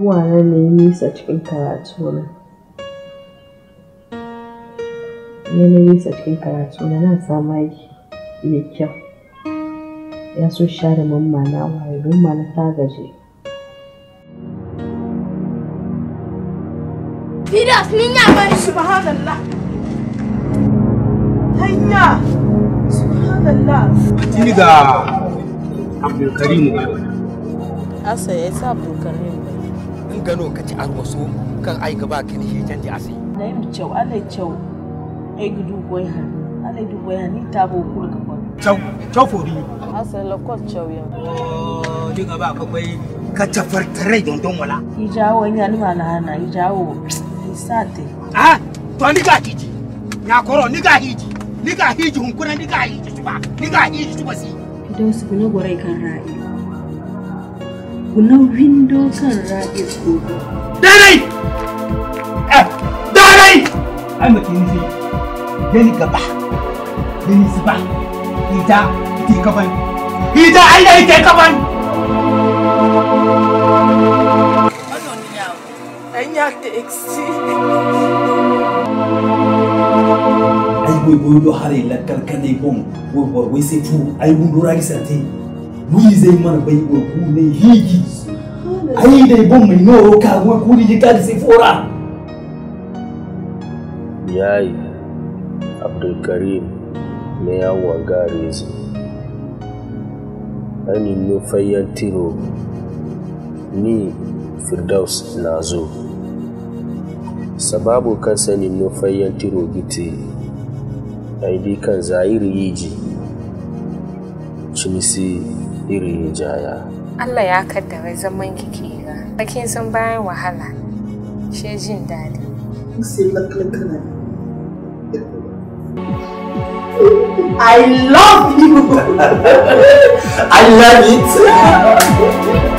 abubuwa na ne nisa cikin karatu na ne na nisa cikin karatu na na samu aiki mai kyau ya so share mamma na waye don ma na ta gaje Fidas min ya bari subhanallah. Hanya! Subhanallah! Tuni ga Abdulkarim asa ya sa Abdulkarim bai in gano ka ci an wasu kan ai gaba ka ni hitan di asi Na yi cew, ala cew. Ai gudu goyi ha. Ala gudu goyi ha ni ta bo kula ka kwan. Chau Chau Fodi asa lakwat chauyan oh diga ba ka bai ka tafartare don don wala Yi jawo nya ni ma na hana, yi jawo. Yi sate. ah to ni ga hiji ya koro ni ga hiji ni ga hiji hun kuna ni ga hiji tuba ni ga hiji tuba si Fidos guna gwarai kan ra'i. Guna windo kan ra'i gobe. dai eh dai ai mutum ni sai gani gaba gani su ba ita ita kaban ita ai da ita kaban Anya ta exi. ay boy boy do hare lakkal kane bon boy boy wai sai fu ay bun dora ki sante wi zai mana bai boy ku ne higi ay dai bon mai noro ka boy ku ni ka sai fora yayi abdulkarim ne yawon gare su ani nufayyan tiro ni firdaus na zo sababu kan sanin nufayyan tiro gite aidi kan zahiri yiji cimisi iri jaya Allah ya kaddara zaman kike ga. Kin san bayan wahala, she jin daɗi. Sai lakkal kana. I love you. i love it